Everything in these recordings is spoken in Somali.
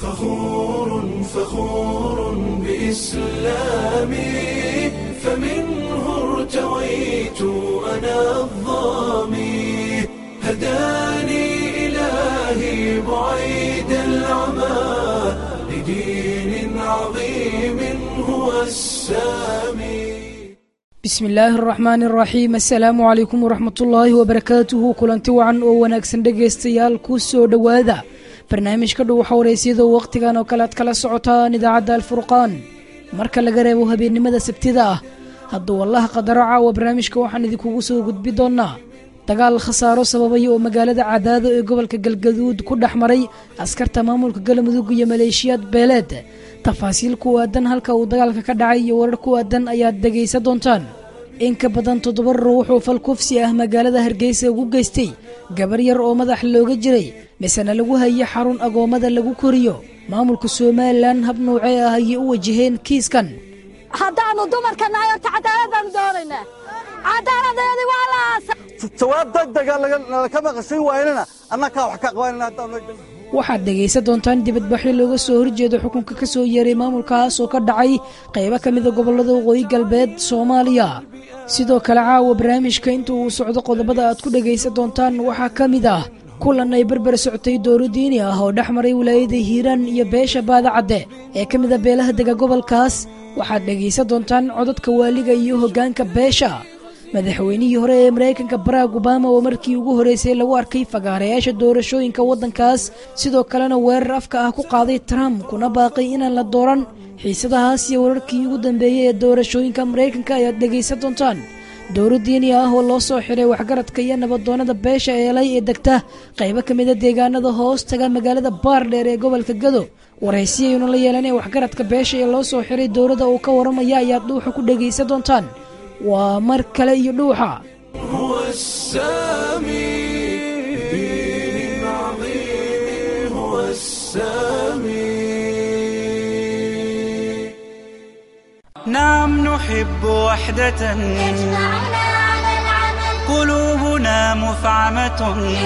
فخور فخور بإسلامي فمنه ارتويت أنا الظامي هداني إلهي بعيد العمى لدين عظيم هو السامي bismi illaahi araxmaani araxiim assalaamu calaykum waraxmatullaahi wabarakaatuhu kulanti wacan oo wanaagsan dhegaystayaal ku soo dhowaada barnaamijka dhow xawraysyada wakhtigan oo kale ad kala socotaan idaacadda alfurqaan marka laga reebo habeennimada sabtida ah hadduu wallaha qadaro caawa barnaamijka waxaan idinkugu soo gudbi doonnaa dagaal khasaaro sababaya oo magaalada cadaado ee gobolka galgaduud ku dhex maray askarta maamulka galmudug iyo maleeshiyaad beeleed tafaasiil ku aadan halka uu dagaalka ka dhacay iyo warar ku aadan ayaad dhegaysan doontaan in ka badan toddoba ruux oo fal kufsi ah magaalada hargeysa ugu geystay gabar yar oo madax looga jiray misena lagu haye xarun agoommada lagu koriyo maamulka somalilan hab nuucee ah ayay u wajaheen kiiskan haddaannu dumarka nahay horta cadaalad baanu doonaynaa cadaaladeedii waa la aasa jawaab degdega laka maqashay waynana annakaa wax ka qabanana haddaan waxaad dhegaysan doontaan dibadbaxyo looga soo horjeedo xukunka ka soo yeeray maamulkaas oo ka dhacay qaybo ka mida gobollada waqooyi galbeed soomaaliya sidoo kale caawa barnaamijka inta uu socdo qodobada aad ku dhegaysan doontaan waxaa ka mid ah kulan ay berber socotay dooro diini ah oo dhex maray wilaayada hiiraan iyo beesha baadacadde ee ka mida beelaha dega gobolkaas waxaad dhegaysan doontaan codadka waaliga iyo hoggaanka beesha madaxweynihii hore ee maraykanka barack obama oo markii ugu horreysay lagu arkay fagaarayaasha doorashooyinka waddankaas sidoo kalena weerar afka ah ku qaaday trump kuna baaqay inaan la dooran xiisadahaas iyo wararkii ugu dambeeyey ee doorashooyinka maraykanka ayaad dhegaysan doontaan dowro diini ah oo loo soo xiray waxgaradka iyo nabadoonnada beesha eelay ee degta qaybo ka mida deegaanada hoos taga magaalada baardheer ee gobolka gado warhaysiyaynu la yeelanee waxgaradka beesha ee loo soo xiray dowladda uu ka warramaya ayaad dhuuxa ku dhegaysan doontaan waa mar kale iyo dhuuxa هو السامي دين عظيم هو السامي نعم نحب وحدة قلوبنا مفعمة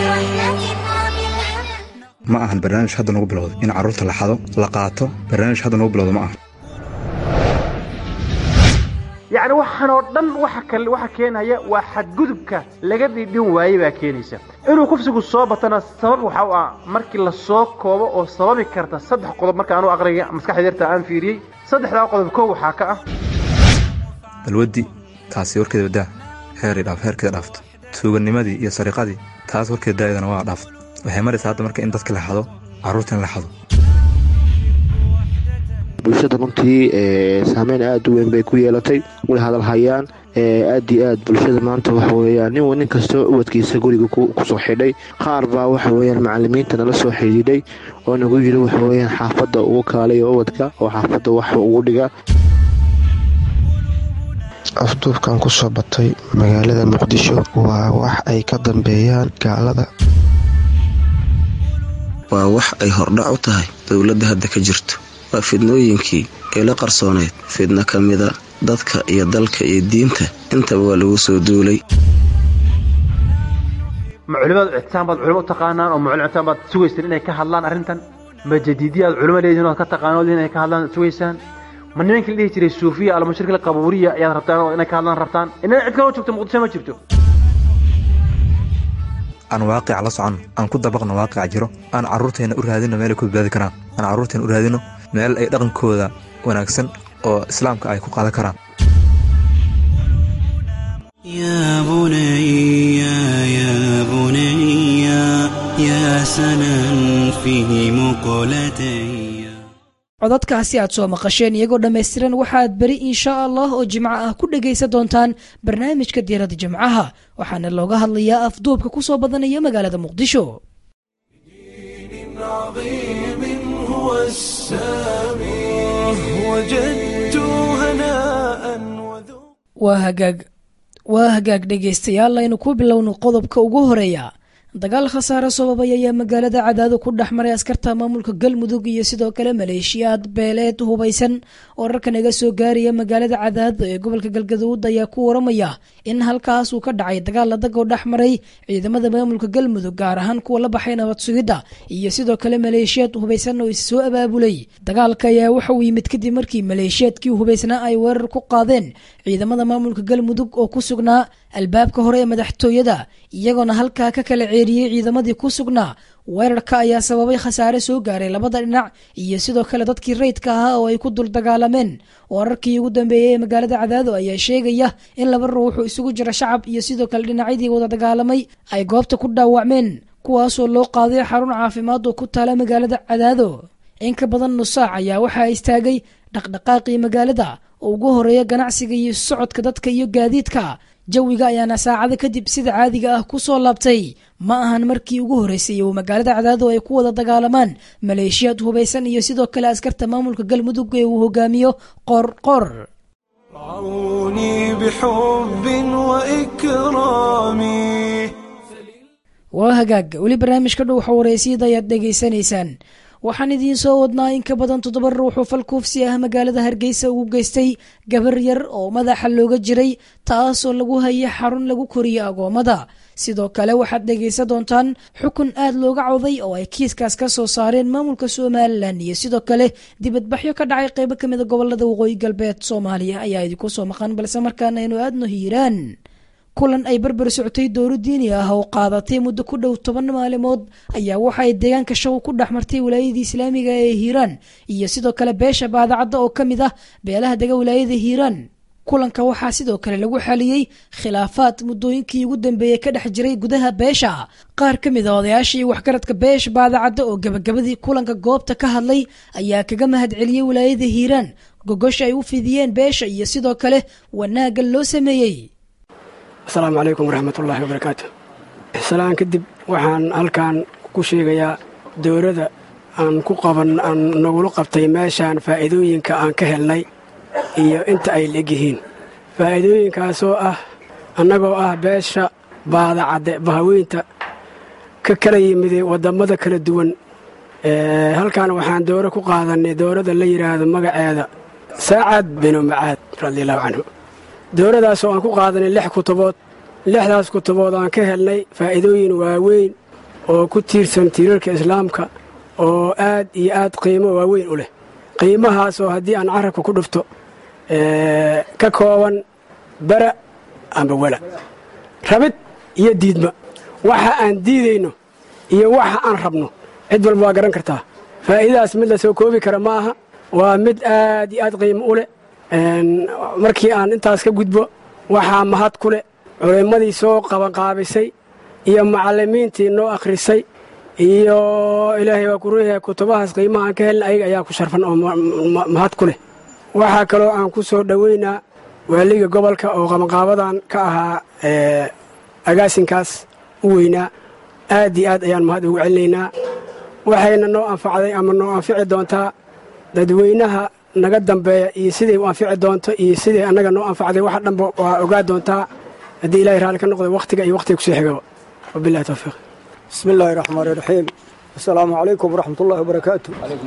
ma ahan barnaamij hadda nagu bilowda in carruurta la xado la qaato barnaamij hadda nagu bilowda ma ahan yacni waxaan oo dhan waxa kale waxa keenaya waa xadgudubka laga dhidhin waayey baa keenaysa inuu kufsigu soo batana sabab waxa u ah markii la soo koobo oo sababi karta saddex qodob marka aanu aqraya maskaxda yarta aan fiiriyey saddexdaa qodob kow waxaa ka ah balwaddi taasi warkeeda wadaa heeray dhaaf heerkeeda dhaafto tuuganimadii iyo sariqadii taas warkeeda daa'idana waa dhaaft waxay maraysaa hadda marka in dadka la xado carruurta in la xado bulshada runtii saameyn aad u weyn bay ku yeelatay way hadalhayaan aad iyo aad bulshada maanta waxa weyaan nin nin kastoo ubadkiisa guriga kusoo xidhay qaar baa waxa weyaan macalimiinta nala soo xidhiidhay oo nagu yiri waxa weyaan xaafadda ugu kaalayo ubadka oo xaafadda wax ugu dhiga afduubkan ku soo batay magaalada muqdisho waa wax ay ka dambeeyaan gaalada waa wax ay hordhac u tahay dowladda hadda ka jirto waa fidnooyinkii ee la qarsooneyd fidno ka mida dadka iyo dalka iyo diinta intaba waa lagu soo duulay ma culimadu ictisaam baad culimo u taqaanaan oo ma culim ictisaam baad sugaysaan inay ka hadlaan arrintan ma jadiidiya aad culimo leedihin oad ka taqaanood inay ka hadlaan sugaysaan ma nimankii la dhihi jiray suufiya almashirkil qabuuriya ayaad rabtaan oo inay ka hadlaan rabtaan inana cid kaloo joogto muqdisho ma jirto aan waaqica la soconno aan ku dabaqno waaqica jiro aan carruurteenna u raadino meelay ku badbaadi karaan aan carruurteenna u raadino meel ay dhaqankooda wanaagsan oo islaamka ay ku qaadan karaan يا بني يا بني يا سنا في مقلتي codadkaasi aad soo maqasheen iyagoo dhammaystiran waxaad beri inshaa allah oo jimco ah ku dhegaysan doontaan barnaamijka diirada jimcaha waxaana looga hadlayaa afduubka ku soo badanaya magaalada muqdisho عظيم هو السامي وجدت هناء waa hagaag waa hagaag dhegaystayaal aynu ku bilowno qodobka ugu horeeya dagaal khasaare sababay ayaa magaalada cadaado ku dhex maray askarta maamulka galmudug iyo sidoo kale maleeshiyaad beeleed hubaysan wararka naga soo gaaraya magaalada cadaado ee gobolka galgaduud ayaa ku waramaya in halkaas uu ka dhacay dagaal ladagoo dhex maray ciidamada maamulka galmudug gaar ahaan kuwa la baxay nabad sugidda iyo sidoo kale maleeshiyaad hubaysan oo issoo abaabulay dagaalka ayaa waxa uu yimid kadib markii maleeshiyaadkii hubaysnaa ay weerar ku qaadeen ciidamada maamulka galmudug oo ku sugnaa albaabka hore ee madaxtooyada iyagoona halkaa ka kala ceeriyey ciidamadii ku sugnaa weerarka ayaa sababay khasaare soo gaaray labada dhinac iyo sidoo kale dadkii rayidka ahaa oo ay ku dul dagaalameen wararkii ugu dambeeyey ee magaalada cadaado ayaa sheegaya in laba ruuxu isugu jira shacab iyo sidoo kale dhinacyadii wada dagaalamay ay goobta ku dhaawacmeen kuwaasoo loo qaaday xarun caafimaad oo ku taala magaalada cadaado in ka badan nus saac ayaa waxaa istaagay dhaqdhaqaaqii magaalada oo ugu horeeya ganacsiga iyo socodka dadka iyo gaadiidka jawiga ayaana saacado kadib sida caadiga ah ku soo laabtay ma ahan markii ugu horreysay uu magaalada cadaado ay ku wada dagaalamaan maleeshiyaad hubaysan iyo sidoo kale askarta maamulka galmudug ee uu hogaamiyo qorqor رعوني بحب وإكرام waa hagaag weli barnaamijka dhow xawareysiyada ayaad dhegaysanaysaan waxaan idiin soo wadnaa in ka badan toddoba ruux oo falkuufsi ah magaalada hargeysa ugu geystay gabar yar oo madaxa looga jiray taasoo lagu hayay xarun lagu koriyo agoommada sidoo kale waxaad dhegaysan doontaan xukun aad looga cawday oo ay kiiskaas ka soo saareen maamulka somalilan iyo sidoo kale dibadbaxyo ka dhacay qeybo ka mida gobolada waqooyi galbeed soomaaliya ayaa idinku soo maqan balse markaana aynu aadno hiiraan kulan ay barbar socotay dowlo diini ah oo qaadatay muddo ku dhow toban maalimood ayaa waxa ay deegaanka shaw ku dhex martay wilaayadii islaamiga ee hiiraan iyo sidoo kale beesha baadacadda oo ka mid ah beelaha dega wilaayada hiiraan kulanka waxaa sidoo kale lagu xaliyey khilaafaad muddooyinkii ugu dambeeyey ka dhex jiray gudaha beesha qaar ka mid a odayaashii waxgaradka beesha baadacadda oo gabagabadii kulanka goobta ka hadlay ayaa kaga mahadceliyey wilaayada hiiraan gogosha ay u fidiyeen beesha iyo sidoo kale wanaagga loo sameeyey asalaamu calaykum waraxmatullaahi wabarakaatu salaan kadib waxaan halkan ku sheegayaa dowladda aan ku qaban aan nagula qabtay meeshaan faa'iidooyinka aan ka helnay iyo inta ay leegyihiin faa'iidooyinkaasoo ah annagoo ah beesha baadacadde bahaweynta ka kala yimiday wadammada kala duwan halkan waxaan dowro ku qaadanay dowladda la yidhaahdo magaceeda saacad binu macaad radiallahu canhu dowladaasoo aan ku qaadanay lix kutubood lixdaas kutubood aan ka helnay faa'iidooyin waaweyn oo ku tiirsan tiirarka islaamka oo aad iyo aad qiimo waaweyn u leh qiimahaasoo haddii aan carabka ku dhufto ka kooban bara amba wala rabid iyo diidma waxa aan diidayno iyo waxa aan rabno cid walba waa garan kartaa faa'iidadaas mid la soo koobi kara ma aha waa mid aad iyo aad qiimo u leh markii aan intaas ka gudbo waxaa mahad ku leh culimmadii soo qabanqaabisay iyo macallimiintii noo akhrisay iyo ilaahay waa ku ruuyahay kutubahaas qiimaha aan ka helna ayaga ayaa ku sharfan oo mahad ku leh waxaa kaloo aan ku soo dhoweynaa waaliga gobolka oo qabanqaabadan ka ahaa agaasinkaas u weynaa aad iyo aad ayaan mahad ugu celinaynaa waxayna noo anfacday ama noo anfici doontaa dadweynaha naga dambeeya iyo siday u anfici doonto iyo siday annaga noo anfacday waxa dhanba waa ogaa doontaa haddii ilahay raalli ka noqdo wakhtiga iyo wakhtiga kusoo xigaba wabillahi towfiiq bismi illaahi raxmaan iraxiim assalaamu calaykum waraxmatullahi wabarakaatu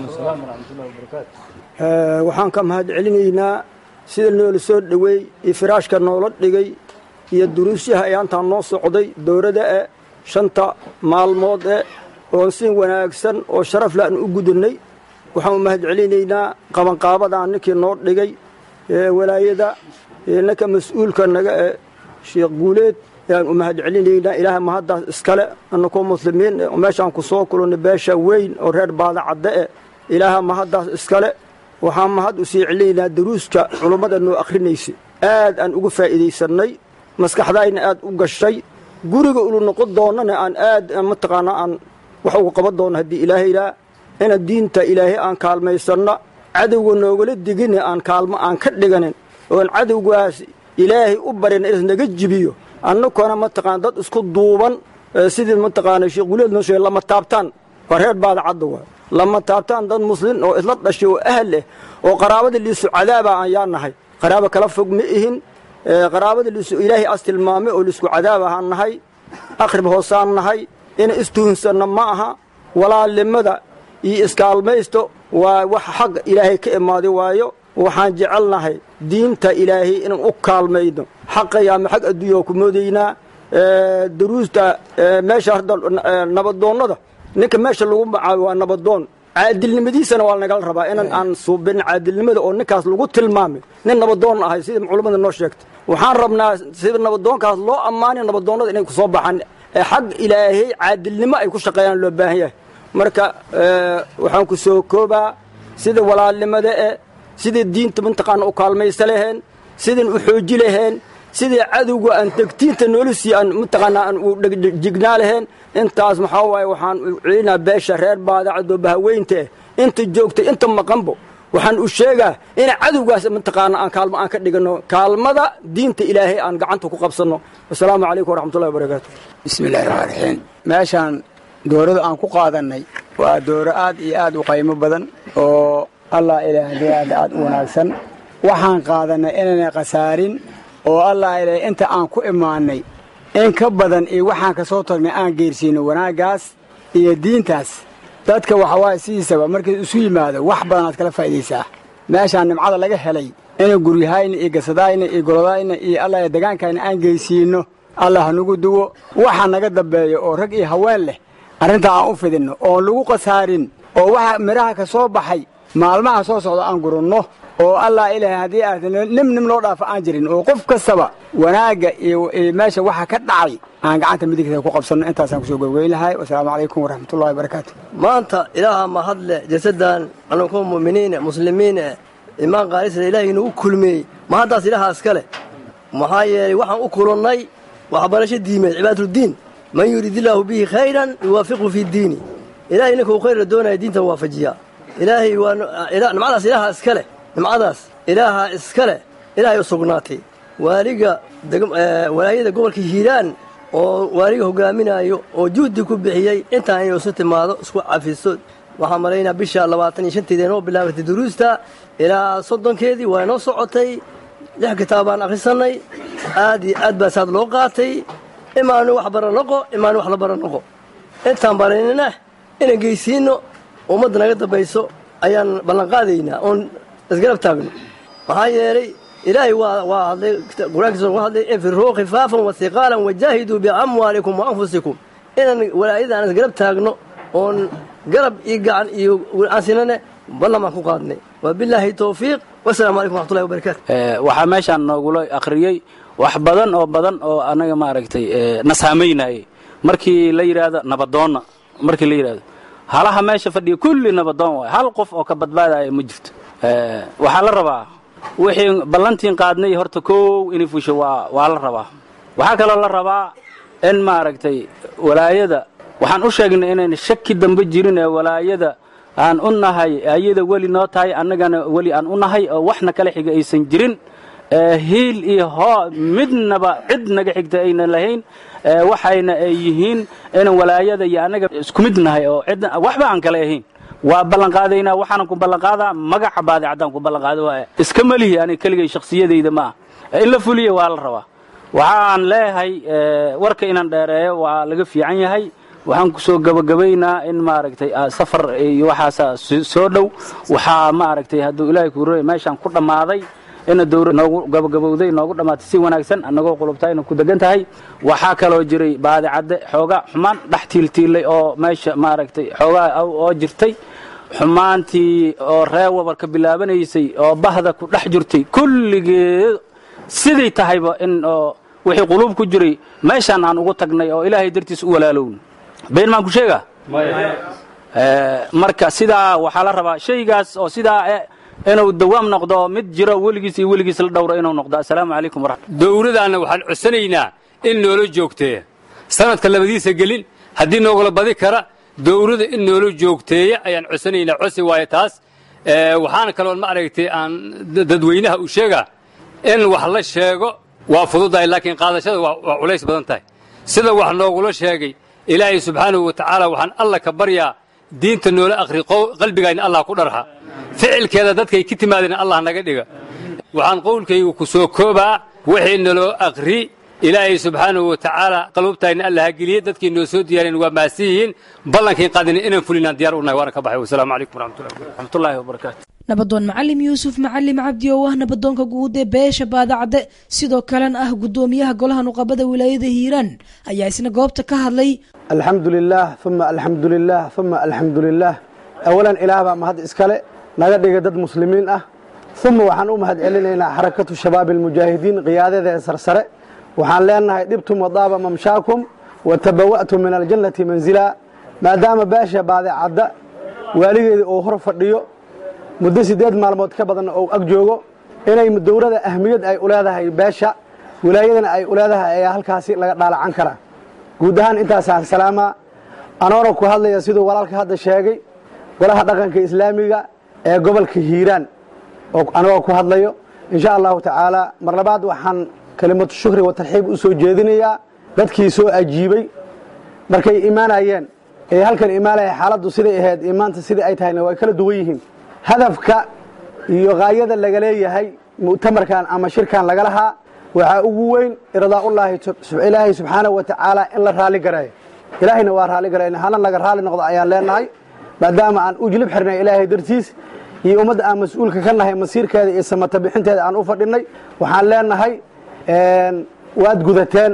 waxaan ka mahad celinaynaa sida noola soo dhoweey iyo firaashka noola dhigay iyo duruusyaha ayaantaan noo socday dowladda e shanta maalmood e oon si wanaagsan oo sharaf le aan u gudannay waxaan u mahad celinaynaa qabanqaabadan ninkii noo dhigay walaayada ninka mas-uulka naga e sheekh guuleed ayaan u mahad celinaynaa ilaahay mahaddaas iskale annakoo muslimiin meeshaan ku soo kulannay beesha weyn oo reer baada cadde eh ilaaha mahaddaas iskale waxaan mahad u sii celinaynaa daruuska culummada noo akhrinaysay aad aan uga faa'iidaysannay maskaxdayna aad u gashay guriga ulu noqon doonnana aan aad mataqaanaa aan wax uga qaban doonno haddii ilaahaydaa ina diinta ilaahay aan kaalmaysanno cadowga noogala digine aan kaalmo aan ka dhiganin oon cadowgaas ilaahay u barina inas naga jibiyo annakona mataqaana dad isku duuban sidii mataqaana sheekh guleed noo sheegay lama taabtaan waa reer baada cadda waay lama taabtaan dad muslin oo isla dhashay oo ahal leh oo qaraabada liisu cadaaba aan yaa nahay qaraabo kala fog ma ihin qaraabada liisu ilaahay as tilmaamay oo liisku cadaab ahaan nahay akhrib hoosaan nahay in istuhunsanno ma aha walaalnimada iyo iskaalmaysto waa wax xaq ilaahay ka imaaday waayo waxaan jecelnahay diinta ilaahay inaan u kaalmayno xaqayaama xag adduunya ku moodaynaa daruusta meesha hadda nabadoonnada ninka meesha lagu magacaabo waa nabadoon caadilnimadiisana waa nagala rabaa inaan aan suubin caadilnimada oo ninkaas lagu tilmaamay nin nabadoon ahay sida culammada noo sheegtay waxaan rabnaa sida nabadoonkaas loo ammaanay nabadoonnada inay kusoo baxaan ee xag ilaahay caadilnimo ay ku shaqeeyaan loo baahan yahay marka waxaan ku soo koobaa sida walaalnimada e sidai diinta mataqaana u kaalmaysa laheen sidaan u xooji laheen sidii cadowga aan degtiinta noolisii aan mataqaanaa aan u jignaa laheen intaas maxaa waaye waxaan u celinaa beesha reer baadacadoo bahaweynta eh inta joogta inta maqanbo waxaan u sheegaa in cadowgaas mataqaana aan kaalmo aan ka dhigano kaalmada diinta ilaahay aan gacanta ku qabsanno wasalaamu calaykum waraxmatullahi wabarakaatu bismillahi raxmaan raxiim meeshaan doorada aan ku qaadannay waa dooro aad iyo aad u qaymo badan oo allah ilaahday aad aad u wanaagsan waxaan qaadannay inaynay khasaarin oo allah ilaah inta aan ku imaannay in ka badan iyo waxaan ka soo tagnay aan geersiino wanaaggaas iyo diintaas dadka waxawaaye sidiisaba markii isu yimaado wax badanaad kala faa'iidaysaa meeshaan nimcada laga helay inay guryahayna iyo gasadayna iyo golodayna iyo allah degaankayna aan geysiinno allah hanugu duwo waxa naga dambeeya oo rag iyo haween leh arrintaa aan u fidinno oon lagu khasaarin oo waxa midhaha ka soo baxay maalmaha soo socda aan gurunno oo allah ilaahay haddii aad nim nim loo dhaafo aan jirin oo qof kastaba wanaagga iyo meesha waxa ka dhacay aan gacanta midigta ku qabsanno intaasaan kusoo gobgeyn lahay wasalaamu calaykum waraxmatullahi wabarakaatu maanta ilaaha mahadle jasadan anakoo mu'miniine muslimiine imaan qaalisla ilaahay inuu kulmeeyey ma haddaas ilaaha iska leh maxaa yeelay waxaan u kulannay waxbarasho diimeed cibaaduldiin man yurid illaahu bihi khayran yuwaafiqhu fi diini ilahay ninkuu khayra doonaya diinta waafajiyaa ilaahay waa nimcadaas ilaaha iska leh nimcadaas ilaaha iska leh ilaahay u sugnaatay waaliga walaayada gobolka hiiraan oo waaliga hogaaminaayo oo juhdi ku bixiyey intaan inuu isu timaado isku cafiso waxaan malaynaa bisha labaatan iyo shanteeda inoo bilaabatay duruusta ilaa soddonkeedii waa inoo socotay lix kitaabaan akhrisannay aad iyo aad baa saad loo qaatay imaanu wax bara noqo imaanu wax la bara noqo intaan baraynana inaan geysiinno ummadda naga dambayso ayaan ballanqaadaynaa oon isgarab taagno maxaa yeelay ilaahay waa waa hadlay qur-aankiisa uga hadlay infiruu khifaafan wasiqaalan wajaahiduu biamwaalikum wa anfusikum inaan walaayada aan isgarab taagno oon garab iyo gacan iyo aansinane ballan baan ku qaadnay wabilaahi towfiiq wasalaamu calaykum waxmatullahi wabarakaatu waxaa meeshaan noogula akhriyey wax badan oo badan oo annaga maaragtay na saamaynayay markii la yidhaahdo nabadoonna markii la yidhaahdo halaha meesha fadhiya kulli nabadoon waay hal qof oo ka badbaadaya ma jirto waxaa la rabaa wixii ballantiin qaadnay horta kow inay fusho waa waa la rabaa waxaa kaloo la rabaa in maaragtay walaayada waxaan u sheegnay inayn shaki dambe jirin ee walaayada aan u nahay ayada weli noo tahay annagana weli aan u nahay oo waxna kala xiga aysan jirin hiil iyo hoo midnaba cid naga xigta aynan lahayn waxayna ay yihiin inaan walaayada iyo annaga isku mid nahay oo cid waxba aan kale ahayn waa ballanqaadaynaa waxaanan ku ballanqaadaa magaca baadicaddaan ku ballanqaada waaya iska melihi ani keligay shakhsiyadayda ma ah in la fuliya waa la rabaa waxaan leeyahay warka inaan dheereeyo waa laga fiican yahay waxaan ku soo gabagabaynaa in maaragtay safar iyo waxaasa soo dhow waxaa maaragtay hadduu ilaahay kuuroy meeshaan ku dhammaaday ina dawra noogu gabagabowday noogu dhammaatay si wanaagsan annagoo qulubtayna ku degan tahay waxaa kaloo jiray baadicadde xoogaa xumaan dhex tiiltiilay oo meesha maaragtay xoogaa oo jirtay xumaantii oo ree wabar ka bilaabanaysay oo bahda ku dhex jirtay kulligeed siday tahayba in oo wixii quluub ku jiray meeshaan aan ugu tagnay oo ilaahay dartiis u walaalowna been maan ku sheegaa marka sidaa waxaa la rabaa shaygaas oo sidaa inuu dawaam noqdo mid jiro weligiis iyo weligiis la dhowro inuu noqdo assalaamu calaykum waraxmat dowladaanna waxaan codsanaynaa in noola joogteeya sanadka labadiisa gelin haddii noogala badi kara dowlada in noola joogteeya ayaan codsanaynaa codsi waayo taas waxaana kaloon ma aragtay aan dadweynaha u sheegaa in wax la sheego waa fududahay laakiin qaadashada waa culays badan tahay sida wax noogula sheegay ilaahay subxaanahu wa tacaala waxaan alla ka baryaa diinta noola akhri qalbigayna allah ku dharxa ficilkeeda dadkay ka timaadeen allah naga dhiga waxaan qowlkaygu ku soo koobaa wixii naloo akhri ilaahay subxaanahu wa tacaala qaluubtayna alla ha geliye dadkii noo soo diyaareen waa mahadsan yihiin ballankiin qaadina inaan fulinaan diyaar u nahay waana ka baxay wasalaamu calaykum waraxmatullahi wabarakaatu nabadoon macalim yuusuf macalim cabdi oo ah nabadoonka guud ee beesha baadacadde sidoo kalena ah guddoomiyaha golaha nuqabada wilaayada hiiraan ayaa isna goobta ka hadlay alxamdu lilaah uma alxamdu lilaah uma alxamdu lilaah awalan ilaah baa mahad iskale naga dhigay dad muslimiin ah uma waxaan u mahad celinaynaa xarakatu shabaabi almujaahidiin qiyaadada ee sarsare waxaan leenahay dhibtum wadaaba mamshaakum wa tabawa'tum min aljannati manzila maadaama beesha baadicadda waaligeeda uu hor fadhiyo muddo siddeed maalmood ka badan ou ag joogo inay dowlada ahmiyad ay u leedahay beesha wilaayadana ay u leedahay ayaa halkaasi laga dhaalacan karaa guud ahaan intaasaan salaamaa anoona ku hadlaya siduu walaalka hadda sheegay golaha dhaqanka islaamiga ee gobolka hiiraan oo anagoo ku hadlayo insha allahu tacaala mar labaad waxaan kelimatu shukri wa tarxiib u soo jeedinayaa dadkii soo ajiibay markay imaanayeen ee halkan imaanaya xaaladdu siday ahayd imaanta sidai ay tahayna way kala duwan yihiin hadafka iyo haayada laga leeyahay mu'tamarkan ama shirkan laga lahaa waxaa ugu weyn irdaa'ullaahi ilaahay subxaanahu wa tacaala in la raali gareeyo ilaahayna waa raali garayna hana laga raali noqdo ayaan leenahay maadaama aan u jilib xirnay ilaahay dartiis iyo ummadda aan mas-uulka ka nahay masiirkeeda iyo samata bixinteeda aan u fadhinay waxaan leenahay waad gudateen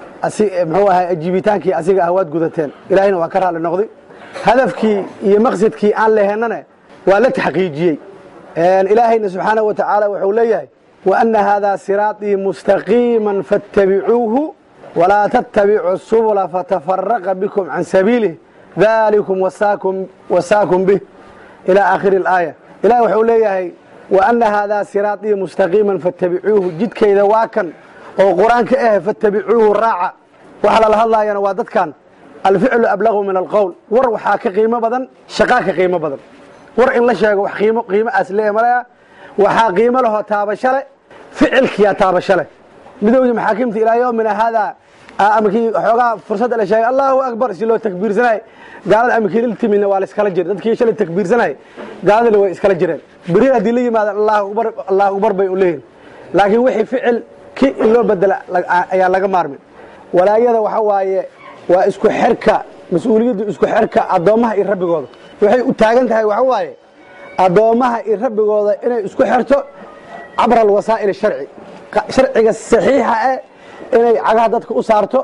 muxuu ahay ajiibitaankii asiga ah waad gudateen ilaahayna waa ka raali noqday hadafkii iyo maqsadkii aan lehenane waa la taxqiijiyey ilaahayna subxaanahu wa tacaala wuxuu leeyahay waana haadaa siraaطii mustaqiima faاtabicuuhu walaa tattabicu subula fatafaraqa bikum can sabiilih dalikum wasaakum bih ilى aakhiri اlaaya ilahi wuxuu leeyahay waana haadaa siraaطii mustaqiima faاtabicuuhu jidkayda waa kan oo qur-aanka ah faاtabicuuhu raaca waxa lala hadlaayana waa dadkan alficlu ablagu min alqowl war waxaa ka qiimo badan shaqaa ka qiimo badan war in la sheego wax qiimo qiimo aas leeya malaya waxaa qiimo lahoo taabasho leh ficilkiyaa taabasho leh midowgii maxaakimta ilaa yowmina haadaa amakii xoogaa fursadda la sheegay allahu akbar si loo takbiirsanay gaalada amakiililtimina waa la iskala jira dadkii shalay takbiirsanay gaaladana way iskala jireen beri haddii la yimaadaan allahu akbar allahu akbar bay u leeyihin laakiin wixii ficil ki in loo bedela ayaa laga maarmin walaayada waxa waaye waa isku xerka mas-uuliyaddu isku xerka addoommaha iyo rabbigooda waxay u taagan tahay waxa waaye addoommaha iyo rabbigooda inay isku xerto cabra alwasaa'il sharci sharciga saxiixa eh inay cagaha dadka u saarto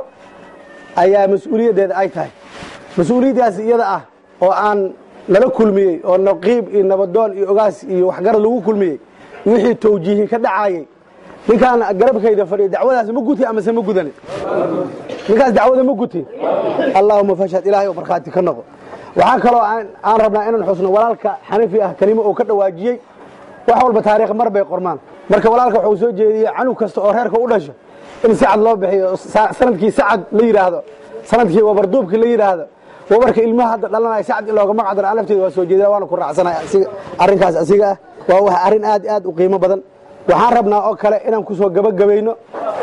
ayaa mas-uuliyaddeeda ay tahay mas-uuliyaddaas iyada ah oo aan lala kulmiyey oo naqiib iyo nabadoon iyo ogaas iyo waxgarad lagu kulmiyey wixii tawjiihin ka dhacaayey ninkaan garabkayda fadhiya dacwadaas ma guti amase ma gudani ninkaas dacwada ma guti allaahuma fashhad ilaahay oo markhaati ka noqo waxaa kaloo aan rabnaa inaan xusno walaalka xanafi ah kelimo uu ka dhawaajiyey wax walba taariikh mar bay qormaan marka walaalka wuxuu soo jeediyey canug kasta oo reerka u dhasho in sacad loo bixiyo sanadkii sacad la yidhaahdo sanadkii wabarduubkii la yidhaahdo wabarka ilmaha hadda dhalanaya sacad in looga magacdaro aan lafteeda waa soo jeedina waana ku raacsanay arrinkaas asiga ah waa wax arrin aad aad u qiimo badan waxaan rabnaa oo kale inaan ku soo gabagabayno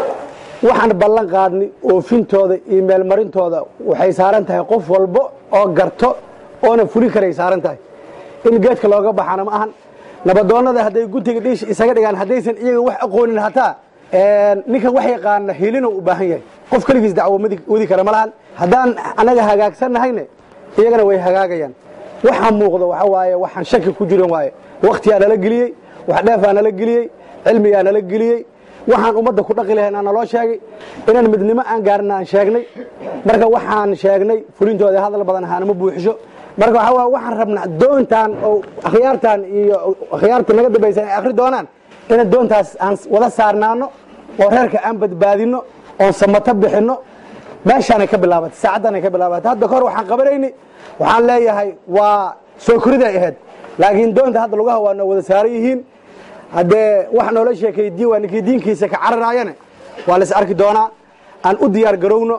waxaan ballan qaadni oofintooda iyo meelmarintooda waxay saaran tahay qof walbo oo garto oona fuli karay saaran tahay in geedka looga baxana ma ahan nabadoonnada hadday guntiga dhiish isaga dhigaan haddaysan iyaga wax aqoonin hataa ninkan wax yaqaana hilinuu u baahan yahay qof keligiis dacwo wadi kara ma lahan haddaan annaga hagaagsannahayne iyagana way hagaagayaan waxaa muuqdo waxa waaye waxaan shaki ku jiran waaye wakhtiyaa nala geliyey wax dheefaa nala geliyey cilmigaa nala geliyey waxaan ummadda ku dhaqi lahayn aa naloo sheegay inaan midnimo aan gaarina aan sheegnay marka waxaan sheegnay fulintooda hadal badan ahaanama buuxisho marka waxaa waay waxaan rabnaa doontaan oo akhyaartaan iyo akhyaarta naga dambaysan ay akhri doonaan inaan doontaas aan wada saarnaano oo reerka aan badbaadino oon samato bixinno meeshaanay ka bilaabatay saacaddaanay ka bilaabatay hadda kahor waxaan qabanayni waxaan leeyahay waa soo koriday ahayd laakiin doonta hadda lugaha waa noo wada saaran yihiin haddee wax noola sheekay diin waa ninkii diinkiisa ka cararaayane waa la is arki doonaa aan u diyaar garowno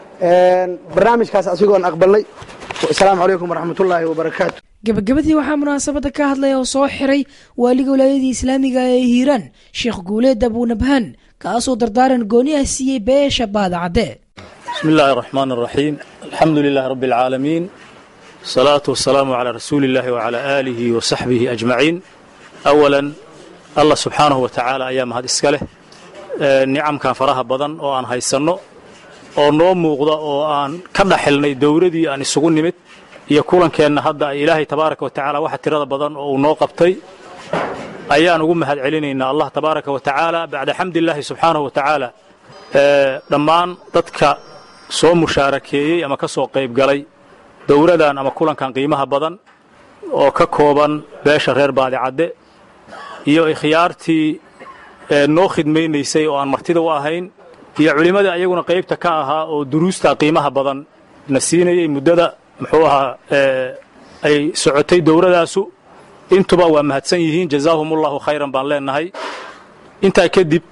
barnaamijkaas asigoon aqbalnay asalaamu calaykum waraxmatullaahi wabarakaatu gabagabadii waxaa munaasabadda ka hadlaya oo soo xiray waaliga walaayadii islaamiga ee hiiraan sheekh guuleed abuunabhaan kaasoo dardaaran gooni ah siiyey beesha baadacadde بسم الله الرحمن الرحيم الحمد لله رب العالمين الصلاة والسلام على رسول الله وعلى آله وصحبه أجمعين أولا الله سبحانه وتعالى أيام هذا إسكاله nicamkan faraha badan oo aan haysanno oo noo muuqda oo aan ka dhaxilnay dowladii aan isugu nimid iyo kulankeenna hadda ay ilaahay tabaaraka wa tacaala waxa tirada badan oo uu noo qabtay ayaan ugu mahad celinaynaa allah tabaaraka wa tacaala bacda xamdillaahi subxaanahu wa tacaala dhammaan dadka soo mushaarakeeyey ama ka soo qayb galay dowladan ama kulankan qiimaha badan oo ka kooban beesha reer baadicadde iyo ikhyaartii noo khidmaynaysay oo aan martida u ahayn iyo culimmadii ayaguna qaybta ka ahaa oo duruusta qiimaha badan na siinayey muddada muxuu ahaa ay socotay dowladaasu intuba waa mahadsan yihiin jazaahum ullahu khayran baan leenahay intaa kadib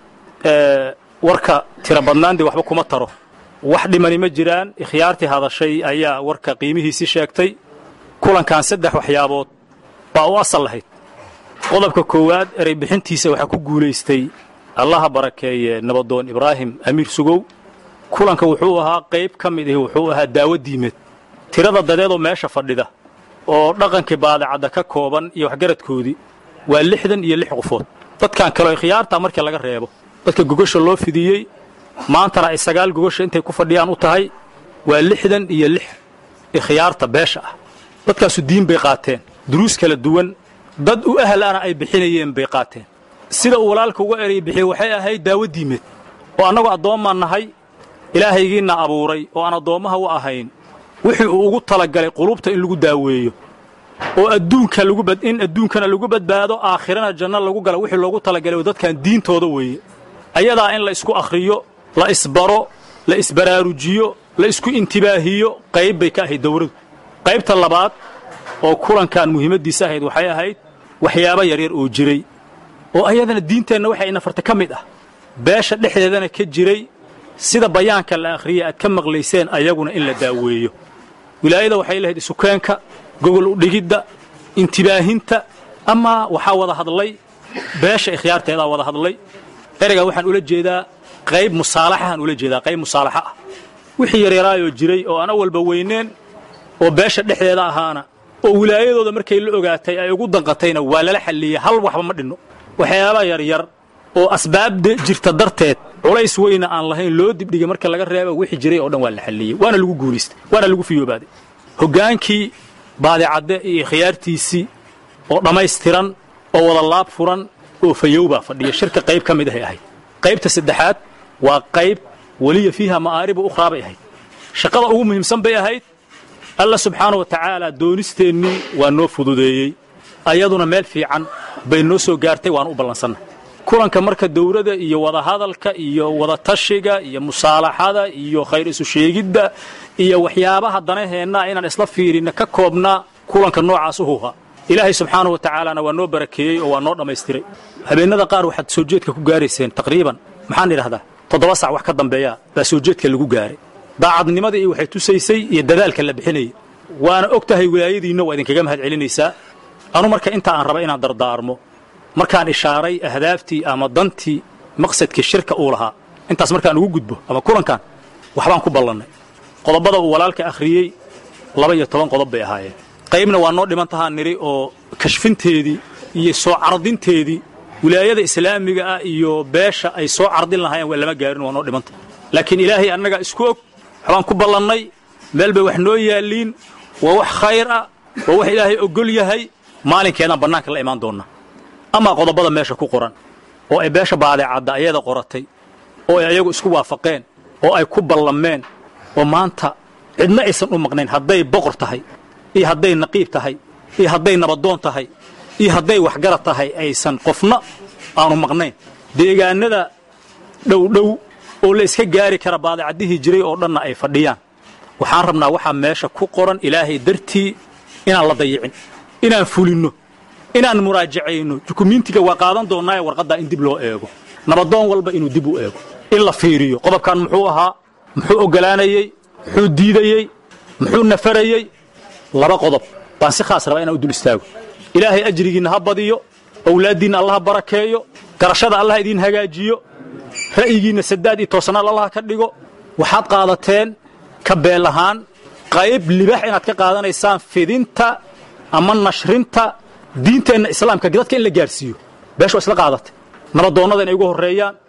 warka tira badnaandii waxba kuma taro wax dhimani ma jiraan ikhyaartii hadashay ayaa warka qiimihiisii sheegtay kulankan saddex waxyaabood baa u asal lahayd qodobka koowaad erey bixintiisa waxaa ku guulaystay allaha barakeeye nabadoon ibraahim amiir sugow kulanka wuxuu ahaa qayb ka mid ihi wuxuu ahaa daawo diimeed tirada dadeedoo meesha fadhida oo dhaqankii baadicadda ka kooban iyo waxgaradkoodii waa lixdan iyo lix qofood dadkan kaleo ikhyaartaa markii laga reebo dadka gogasha loo fidiyey maantana ay sagaal gogasha intay ku fadhiyaan u tahay waa lixdan iyo lix ikhyaarta beesha ah dadkaasu diin bay qaateen duruus kala duwan dad u ahlana ay bixinayeen bay qaateen sida uu walaalka uga erey bixiyey waxay ahayd daawo diimeed oo annagoo addoommaan nahay ilaahaygiinna abuuray oo aan addoommaha u ahayn wixii uu ugu talagalay qulubta in lagu daaweeyo oo adduunka in adduunkana lagu badbaado aakhirana janno lagu gala wixii loogu talagalay dadkan diintooda weeye ayadaa in la isku akhriyo la isbaro la isbaraarujiyo la isku intibaahiyo qayb bay ka ahayd dowladu qaybta labaad oo kulankan muhiimaddiisa ahayd waxay ahayd waxyaabo yaryar oo jiray oo ayadana diinteenna waxay nafarta ka mid ah beesha dhexdeedana ka jiray sida bayaanka la akhriyey aad ka maqlayseen ayaguna in la daaweeyo wilaayada waxay lahayd isukeenka gogol udhigidda intibaahinta amaa waxaa wada hadlay beesha ikhyaarteedaa wada hadlay ereygaa waxaan ula jeedaa qayb musaalaxahaan ula jeedaa qayb musaalaxa ah wixii yaryaraayoo jiray oo aan awalba weyneen oo beesha dhexdeeda ahaana oo wilaayadooda markay la ogaatay ay ugu danqatayna waa lala xalliyey hal waxba ma dhinno waxyaaba yaryar oo asbaabda jirta darteed culays weyna aan lahayn loo dibdhigay marka laga reeba wixii jiray oo dhan waa la xalliyey waana lagu guulaystay waana lagu fiyoobaaday hoggaankii baadicadde iyo khiyaartiisii oo dhammaystiran oo wada laab furan oo fayowbaa fadhiya shirka qayb ka mid ahay ahayd qaybta saddexaad waa qayb weliya fiiha ma'aaribu ukhraa bay ahayd shaqada ugu muhiimsan bay ahayd alla subxaana wa tacaala doonisteennii waa noo fududeeyey ayaduna meel fiican bay noo soo gaartay waan u ballansannahay kulanka marka dowladda iyo wadahadalka iyo wadatashiga iyo musaalaxada iyo khayr isu sheegidda iyo waxyaabaha danaheenna inaan isla fiirinna ka koobnaa kulanka noocaas uhuha ilaahay subxaana wa tacaalana waa noo barakeeyey oo waa noo dhammaystiray habeennada qaar waxaad soo jeedka ku gaarayseen taqriiban maxaan idhahdaa toddoba sac wax ka dambeeya baa soo jeedka lagu gaaray daacadnimadii iyo waxay tusaysay iyo dadaalka la bixinayay waana og tahay wilaayadiinna waa idinkaga mahad celinaysaa anu marka inta aan raba inaan dardaarmo markaan ishaaray ahdaaftii ama dantii maqsadkii shirka uu lahaa intaas markaan ugu gudbo ama kulankan waxbaan ku ballannay qodobada uu walaalka akhriyey laba iyo toban qodob bay ahaayeen qaybna waa noo dhiman tahaa nidhi oo kashfinteedii iyo soo cardinteedii wilaayada islaamiga ah iyo beesha ay soo cardin lahaayeen waa lama gaarin waa noo dhimanta laakiin ilaahay annagaa isku og waxbaan ku ballannay meel bay wax noo yaalliin waa wax khayr ah waa wax ilaahay ogol yahay maalinkeedaan bannaanka la imaan doonnaa amaa qodobada meesha ku qoran oo ay beesha baadeecadda ayada qoratay oo ay ayagu isku waafaqeen oo ay ku ballameen oo maanta cidna aysan u maqnayn hadday boqor tahay iyo hadday naqiib tahay iyo hadday nabadoon tahay iyo hadday waxgarad tahay aysan qofna aanu maqnayn deegaanada dhowdhow oo la iska gaari kara baadecaddihii jiray oo dhanna ay fadhiyaan waxaan rabnaa waxaa meesha ku qoran ilaahay dartii inaan la dayicin inaan fulinno inaan muraajacayno dukumiintiga waa qaadan doonnaaye warqaddaa in dib loo eego nabadoon walba inuu dib u eego in la fiiriyo qodobkan muxuu ahaa muxuu oggolaanayey muxuu diidayey muxuu nafarayey laba qodob baan si khaas rabaa inaan u dul istaago ilaahay ajrigiinna ha badiyo owlaaddiinna allaha barakeeyo garashada allah idiin hagaajiyo ra'yigiinna sadaad iyo toosanaal allaha ka dhigo waxaad qaadateen ka beel ahaan qayb libax inaad ka qaadanaysaan fidinta ama nashrinta diinteenna islaamka dadka in la gaarsiiyo beeshu waa isla qaadatay nabadoonnada inay ugu horreeyaan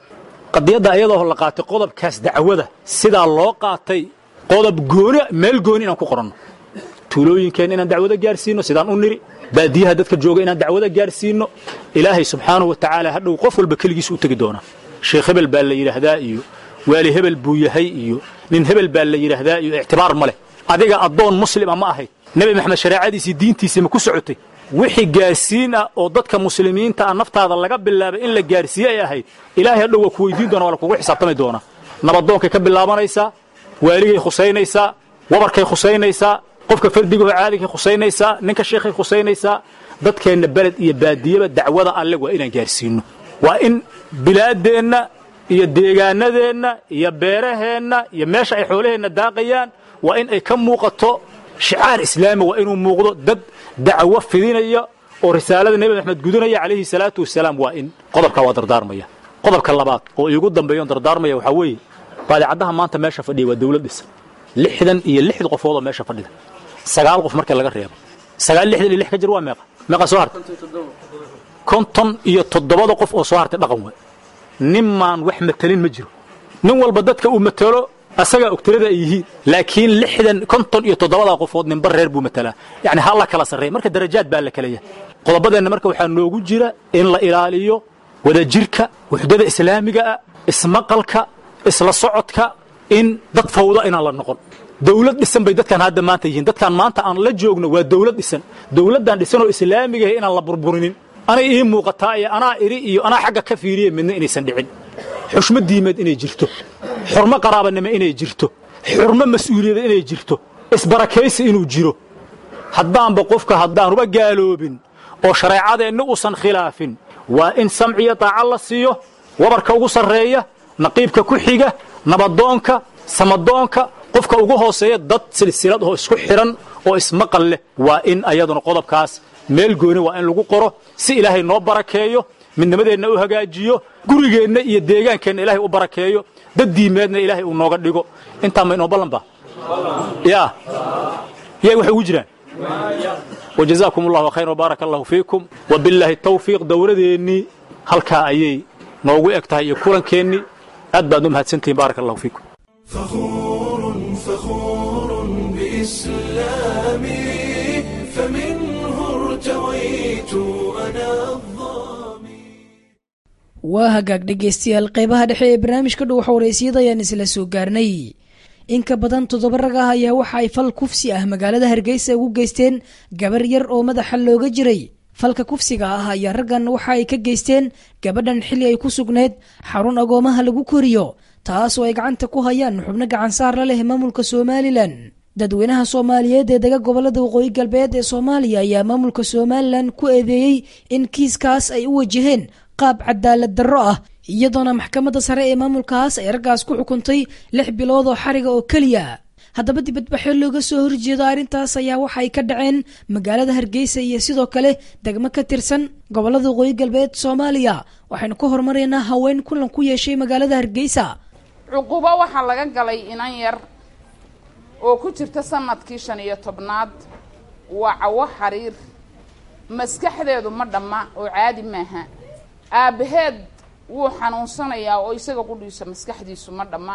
qadiyadda iyadoo la qaatay qodobkaas dacwada sidaa loo qaatay qodob gooni meel gooni inaan ku qoranno tuulooyinkeenna inaan dacwada gaarsiino sidaan u niri baadiyaha dadka jooga inaan dacwada gaarsiino ilaahay subxaanahu wa tacaala hadhow qof walba keligiis u tegi doonaa sheekh hebel baa la yidhaahdaa iyo waali hebel buu yahay iyo nin hebel baa la yidhaahdaa iyo ictibaar ma leh adiga addoon muslima ma ahayd nebi maxamed shareecadiisii diintiisii ma ku socotay wixii gaarsiin ah oo dadka muslimiinta ah naftaada laga bilaabay in la gaarsiiye ay ahayd ilaahay hadhow waa ku weydiin doona waa lakugu xisaabtami doonaa nabadoonkay ka bilaabanaysaa waaligay khusaynaysaa wabarkay khusaynaysaa qofka fardigaho caadigay khusaynaysaa ninka sheekhay khusaynaysaa dadkeenna beled iyo baadiyaba dacwada alle waa inaan gaarsiinno waa in bilaaddeenna iyo deegaanadeenna iyo beeraheenna iyo meesha ay xoolaheenna daaqayaan waa in ay ka muuqato shicaar islaami waa inuu muuqdo dad dacwo fidinaya oo risaalada nebi maxamed gudunaya calayhi salaatu wasalaam waa in qodobkaa waa dardaarmaya qodobka labaad oo iigu dambeeyoon dardaarmaya waxaa weeye baadicaddaha maanta meesha fadhiya waa dawlad dhisan lixdan iyo lixda qofood oo meesha fadhida sagaal qof marka laga reebo sagaal lixdan iyo lix ka jir waa meeqa meeqa soo hartay konton iyo toddobada qof oo soo hartay dhaqan waay ninmaan wax matelin ma jiro nin walba dadka uu matelo asagaa ogtirada ay yihiin laakiin lixdan konton iyo toddobada qofood ninba reer buu matelaa yacni ha la kala sarreeya marka darajaad baa la kala yahay qodobadeenna marka waxaa noogu jira in la ilaaliyo wadajirka wuxdada islaamiga ah ismaqalka isla socodka in dad fawda inaan la noqon dawlad dhisan bay dadkan hadda maanta yihiin dadkan maanta aan la joogno waa dawlad dhisan dawladdan dhisanoo islaamigaah inaan la burburinin anay ii muuqataa iyo anaa iri iyo anaa xagga ka fiiriya midna inaysan dhicin xushmo diimeed inay jirto xurmo qaraabanimo inay jirto xurmo mas'uuliyada inay jirto isbarakaysi inuu jiro haddaanba qofka haddaanuba gaaloobin oo shareecadeenna uusan khilaafin waa in samciyo daaca la siiyo wabarka ugu sarreeya naqiibka ku xiga nabadoonka samadoonka qofka ugu hooseeya dad silsilad oo isku xidhan oo ismaqal leh waa in ayaduna qodobkaas meel gooni waa in lagu qoro si ilaahay noo barakeeyo midnimadeenna u hagaajiyo gurigeenna iyo deegaankeenna ilaahay u barakeeyo dad diimeedna ilaahay uu nooga dhigo intaa ma inoo ballanba yaa yay waxay ugu jiraan wajazaakum allahu khayr wbaaraka allahu fiikum wabillaahi tawfiiq dowladeennii halkaa ayay noogu eg tahay iyo kulankeenni aad baad u mahadsantihiin baaraka allahu fiikum فخور بإسلامي فمنه ارتويت أنا waa hagaag dhegaystayaal qeybaha dhexe ee barnaamijka dhow xowreysiyada ayaan isla soo gaarnay in ka badan toddoba rag ah ayaa waxa ay fal kufsi ah magaalada hargeysa ugu geysteen gabar yar oo madaxa looga jiray falka kufsiga ah ayaa raggan waxa ay ka geysteen gabadhan xilli ay ku sugnayd xarun agoomaha lagu koriyo taas oo ay gacanta ku hayaan xubno gacansaar la leh maamulka somalilan dadweynaha soomaaliyeed ee dega gobolada waqooyi galbeed ee soomaaliya ayaa maamulka somalilan ku eedeeyey in kiiskaas ay u wajaheen qaab cadaalad darro ah iyadoona maxkamadda sare ee maamulkaas ay raggaas ku xukuntay lix bilood oo xariga oo keliya haddaba dibadbaxyo looga soo horjeedo arrintaas ayaa waxa ay ka dhaceen magaalada hargeysa iyo sidoo kale degmo ka tirsan gobolada waqooyi galbeed soomaaliya waxaynu ka hormaraynaa haween kulan ku yeeshay magaalada hargeysa cuqubo waxaa laga galay inan yar oo ku jirta sanadkii shan iyo tobnaad waa cawo xariir maskaxdeedu ma dhamma oo caadi maaha aabbaheed wuu xanuunsanayaa oo isaga qudhiisa maskaxdiisu ma dhamma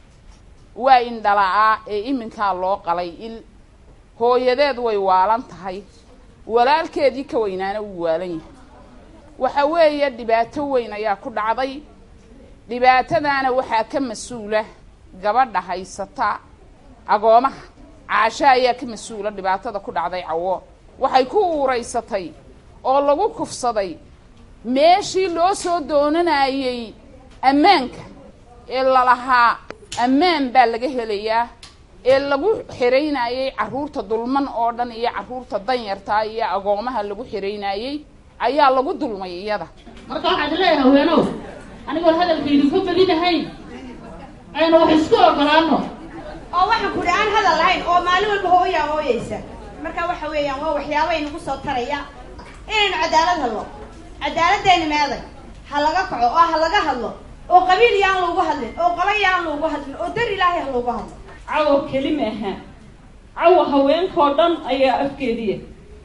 waa indhala'aa ee iminkaa loo qalay il hooyadeed way waalan tahay walaalkeedii ka weynaana wuu waalan yahay waxa weeye dhibaato weyn ayaa ku dhacday dhibaatadaana waxaa ka mas-uula gabadha haysata agoomaha caasho ayaa ka mas-uula dhibaatada ku dhacday cawo waxay ku uuraysatay oo lagu kufsaday meeshii loo soo doonanayey ammaanka ee lalahaa ammaan baa laga helayaa ee lagu xiraynayey carruurta dulman oo dhan iyo carruurta danyartaa iyo agoomaha lagu xiraynayey ayaa lagu dulmay iyada marka waxaad leeyahay haweenow anigoon hadalka idinku badinahayn aynu wax isku ogolaano oo waxaan kudhi aan hadal lahayn oo maalin walba hooyaa hooyaysa marka waxa weeyaan waa waxyaaba inagu soo taraya inaynu cadaalad hadlo cadaaladdeeni meeday ha laga kaco oo ha laga hadlo oo qabiil yaan loogu hadlin oo qolo yaan loogu hadlin oo dar ilaahay ha loogu hadlo cawo keli maaha cawo haweenkoo dhan ayaa afkeediiya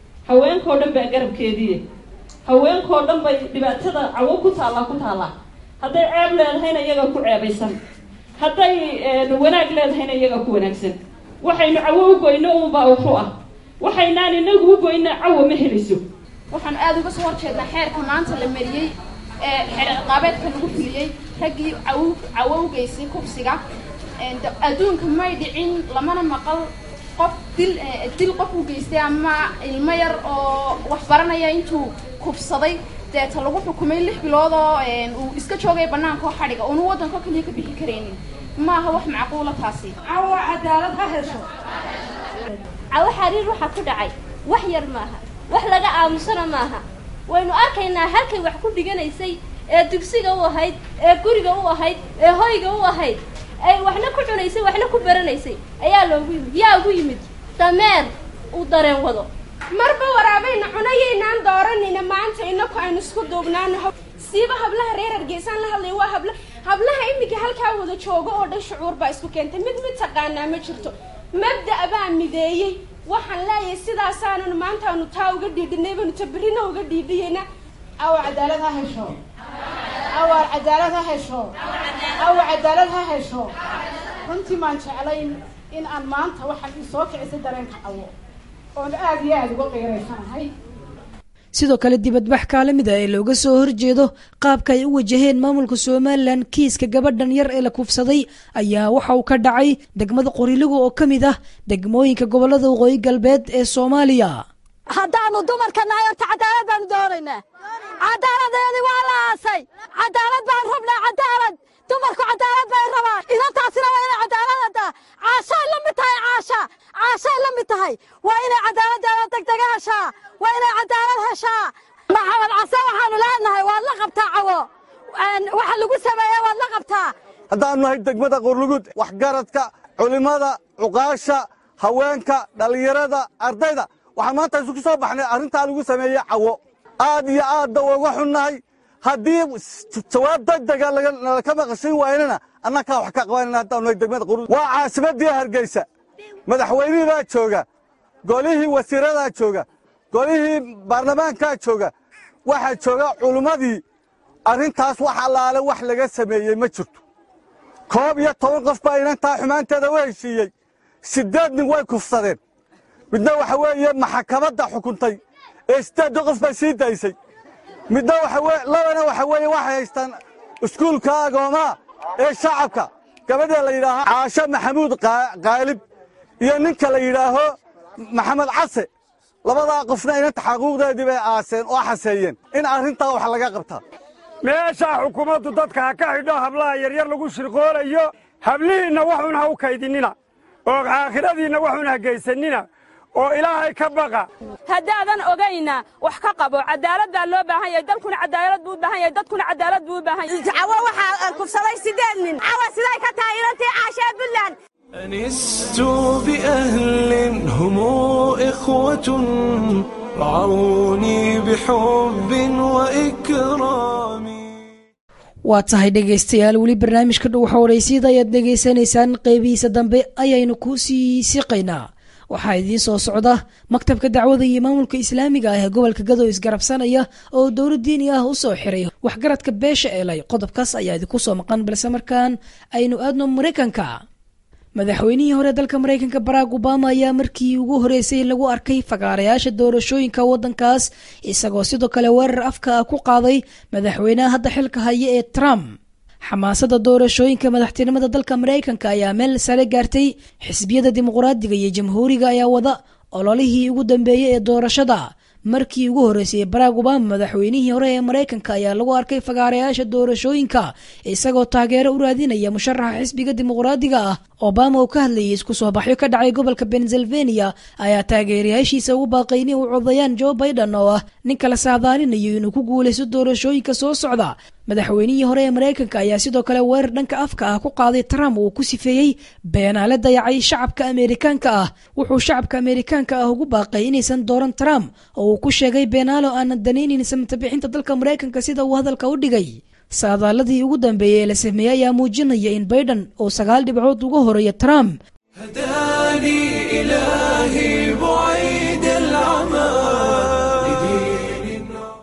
haweenkoo dhan baa garabkeediiya haweenkoo dhan bay dhibaatada cawo ku taallaa ku taallaa hadday ceeb leedahayna iyaga ku ceebaysan hadday wanaag leedahayna iyaga ku wanaagsan waxaynu cawo u goyno unbaa wuxu ah waxaynaan inagu u goyna cawo ma helayso waxaan aada uga soo horjeednaa xeerka maanta la mariyey ee xeer ciqaabeedka lagu fuliyey raggii caw cawo u geystay kufsiga adduunka may dhicin lamana maqal qof dil dil qof u geystay ama ilmo yar oo wax baranaya intuu kufsaday deeta lagu xukumay lix bilood oo uu iska joogay banaanka oo xadhiga uunu waddanka kaliya ka bixi karaynin maaha wax macquula taasi cawa cadaalad ha hesho cawo xariir waxaa ku dhacay wax yar maaha wax laga aamusana maaha waynu arkaynaa halkay wax ku dhiganaysay ee dugsiga u ahayd ee guriga u ahayd ee hoyga u ahayd ay waxna ku cunaysay waxna ku baranaysay ayaa loogu yimid yaa ugu yimid dameer uu dareen wado marba waraabayna cunayaynaan dooranayna maanta inaku aynu isku duubnaano siiba hablaha reer hargeysaan la hadlaya waa habla hablaha iminka halkaa wada joogo oo dhan shucuur baa isku keentay mid mid taqaanaa ma jirto mabda' baa mideeyey waxaan leeyahay sidaasaananu maantaanu taa uga dhiidhinay baynu tabirina uga dhiidhiyeyna awa cadaalad ha hesho awa cadaalad ha hesho awa cadaalad ha hesho runtii maan jeclayn in aan maanta waxaan isoo kicisay dareenka cawo oon aada iyo aada uga qiiraysanahay sidoo kale dibadbax kaalamid ah ee looga soo horjeedo qaabka ay u wajaheen maamulka somalilan kiiska gabadhan yar ee la kufsaday ayaa waxa uu ka dhacay degmada qorilugu oo ka mid ah degmooyinka gobolada waqooyi galbeed ee soomaaliya haddaanu dumarka nahay horta cadaalad baanu doonaynaa cadaaladeedii waa la aasay cadaalad baan rabnaa cadaalad dumarku cadaalad bay rabaan idantaasina waa inay cadaaladada caashay la mid tahay caasha caashay la mid tahay waa inay cadaaladdeeda degdega heshaa waa inay cadaalad heshaa maxamed case waxaanu leenahay waad la qabtaa cawo waxa lagu sameeye waad la qabtaa haddaanu nahay degmada qorlugud waxgaradka culimmada cuqaasha haweenka dhallinyarada ardayda waxaan maanta isugu soo baxnay arrintaa lagu sameeyey cawo aad iyo aadda uga xunnahay haddii jawaab degdega laka maqashin waynana annakaa wax ka qabanayna haddaanu nahay degmada qorlugud waa caasimaddii hargeysa madaxweynihii baa jooga golihii wasiiradaa jooga golihii baarlamaankaa jooga waxaa jooga culimmadii arrintaas wax allaale wax laga sameeyey ma jirto koob iyo toban qof baa inantaa xumaanteeda u heshiiyey siddeed nin way kufsadeen midna waxa weeye maxakamadda xukuntay ee siddeedda qof baa sii daysay midna waxa labana waxa weeye waxay haystaan iskuulka agoomaa ee shacabka gabadha la yidhaaho caasho maxamuud qaalib iyo ninka la yidhaaho maxamed case labadaa qofna inanta xaquuqdeedii bay aaseen oo xaseeyeen in arrintaa wax laga qabtaa meeshaa xukuumaddu dadka ha ka xidho hablaha yaryar lagu shirqoolayo hablihiinna waxun ha u kaydinina oo aakhiradiinna waxun ha geysanina oo ilaahay ka baqa haddaadan ogayna wax ka qabo cadaalad baa loo baahan yahay dalkuna cadaalad buu u baahan yahay dadkuna cadaalad buu u baahan yahay cawo waxaa kufsaday sideed nin cawo siday ka tahay ilantii caashee buntland أنست بأهل هم إخوة رعوني بحب وإكرام waa tahay dhegaystayaal weli barnaamijka dhow xowraysyada ayaad dhegaysanaysaan qeybihiisa dambe ayaynu ku sii siqaynaa waxaa idiin soo socda maktabka dacwada iyo maamulka islaamiga ah ee gobolka gado isgarabsanaya oo dowlad diini ah u soo xiray waxgaradka beesha eelay qodobkaas ayaa idinku soo maqan balse markaan aynu aadno maraykanka madaxweynihii hore dalka maraykanka barack obama ayaa markii ugu horeysay lagu arkay fagaarayaasha doorashooyinka waddankaas isagoo sidoo kale weerar afka ah ku qaaday madaxweynaha hadda xilka haya ee trump xamaasada doorashooyinka madaxtinimada dalka maraykanka ayaa meel sare gaartay xisbiyada dimuqraadiga iyo jamhuuriga ayaa wada ololihii ugu dambeeyey ee doorashada markii ugu horeysay barack obama madaxweynihii hore ee maraykanka ayaa lagu arkay fagaarayaasha doorashooyinka isagoo taageero u raadinaya musharaxa xisbiga dimuqraadiga ah obama oo ka hadlayay isku soo baxyo ka dhacay gobolka pennsylvania ayaa taageerayaashiisa ugu baaqay inay u codayaan joe biden oo ah nin kala saadaalinayo inuu ku guulaysto doorashooyinka soo socda madaxweynihii hore ee maraykanka ayaa sidoo kale weerar dhanka afka ah ku qaaday trump uu ku sifeeyey beenaale dayacay shacabka ameerikaanka ah wuxuu shacabka ameerikaanka ah ugu baaqay inaysan dooran trump oo uu ku sheegay beenaalo aanan danaynin samtabixinta dalka maraykanka sida uu hadalka u dhigay saadaaladii ugu dambeeyey ee la sameeyey ayaa muujinaya in biden uu sagaal dhibcood uga horeeya trump هداني إلهي بعيد العمى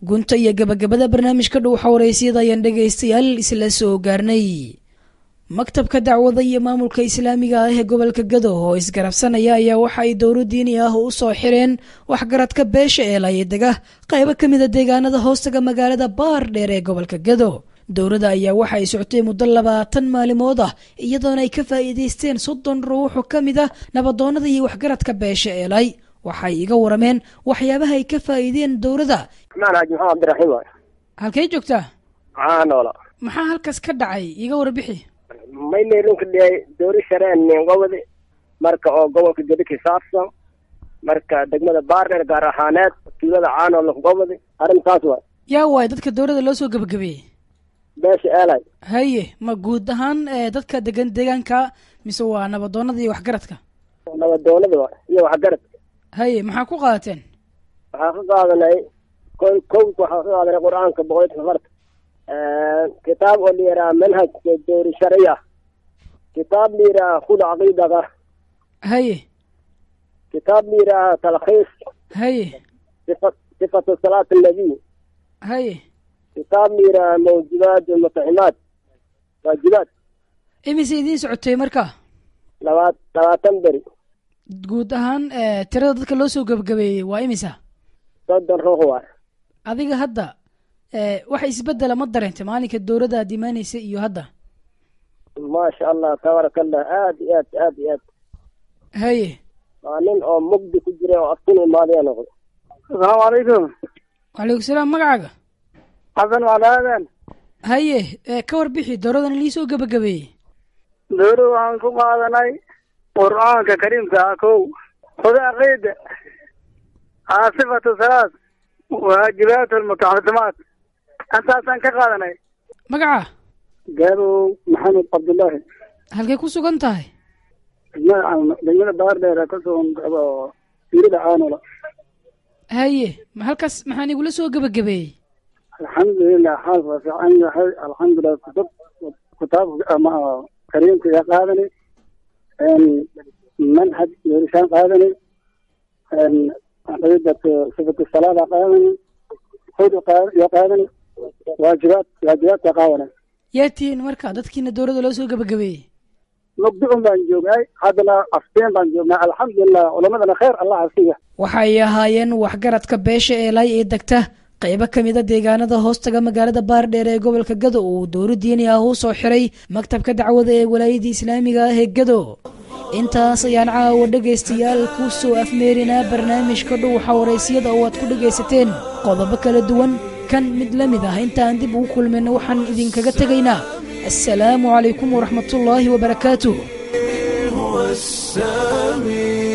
gunta iyo gabagabada barnaamijka dhow xawareysiyada ayaan dhegaystayaal isla soo gaarnay maktabka dacwada iyo maamulka islaamiga ah ee gobolka gado oo isgarabsanaya ayaa waxa ay dowro diini ah u soo xireen waxgaradka beesha ee laayadega qaybo ka mida deegaanada hoostaga magaalada baar dheer ee gobolka gado dowladda ayaa waxa ay socotay muddo labaatan maalimood ah iyadoona ay ka faa'iidaysteen soddon ruux oo ka mid ah nabadoonnada iyo waxgaradka beesha eelay waxay iga warameen waxyaabaha ay ka faa'iideen dowladda maan xaaji maxamed cabdiraxiim waay halkay joogtaa maxaa noola maxaa halkaas ka dhacay iga warbixi mayleelunka dhiyay doori shareen gobodi marka oo gobolka gedi kisaabsan marka degmada baardheer gaar ahaaneed tuulada caanool gobodi arrintaas waay yaa waay dadka dowladda loo soo gebagabeeyey beesha eelay haye ma guud ahaan ee dadka degan deegaanka mise waa nabadoonnada iyo waxgaradka nabadoonada waay iyo waxgarad haye maxaa ku qaadateen waxaa ka qaadanay ko kowka waxaa ka qaadanay qur-aanka boqolkiiba safarta kitaab oo la yidhaha manhajka doori shariya kitaab la yidhaha khud caqiidaga haye kitaab la yidhaha talkhiis haye sifa sifatu salaat annabiy haye kitaab la yidhaha mawjubaat almutaximaat waajibaat imise idiin socotay marka labaat labaatan beri guud ahaan ee tirada dadka loo soo gebagabeeyey waa imisa soddon ruux waay adiga hadda ee wax isbedela ma dareentay maalinka dowladda aad imaanaysa iyo hadda maasha allah tabaaraka allah aad iyo aad aad iyo aad haye waa nin oo mugdi ku jira oo afkun imaadaya noqday asalaamu calaykum wacalaykum salaam magacaaga xasan waclaadan haye ee ka warbixi dowladan lii soo gebagabeeyey dowlad waxaan ku qaadanay qur'aanka kariimka ah kow huda aqiida aa sifatu salaad waajibaat almutaxasimaat intaasaan ka qaadanay magaca gaabow maxamed cabdullaahi halkay ku sugan tahay degmada degmada baardheer ka sugan fiirida caanola haye ma halkaas maxaan igula soo gebagabeeyey alxamdulilah xaalka waa fiican yahay alxamdulilah kutub kitaabka ama kariimka yaa qaadani manhaj doorishaan qaadani ciidata sifatu salaada qaadani hud yaa qaadani waajibaad waajibaadka qaadani yaa tihiin marka dadkiina dowladda loo soo gebagabeeyey mugdi un baan joognay haddana afteen baan joognay alxamdulilah culamadana kheer allah asiya waxay ahaayeen waxgaradka beesha eelay ee degta qaybo ka mida deegaanada hoostaga magaalada baardheer ee gobolka gado uu dowla diini ah u soo xiray maktabka dacwada ee walaayadda islaamiga ah ee gado intaas ayaan caawa dhegaystayaal ku soo afmeerinaa barnaamijka dhow xawaraysyada oo aad ku dhegaysateen qodobo kala duwan kan mid la mid ah intaan dib ugu kulmayna waxaan idinkaga tegaynaa assalaamu calaykum waraxmatullaahi wabarakaatuh هو السامي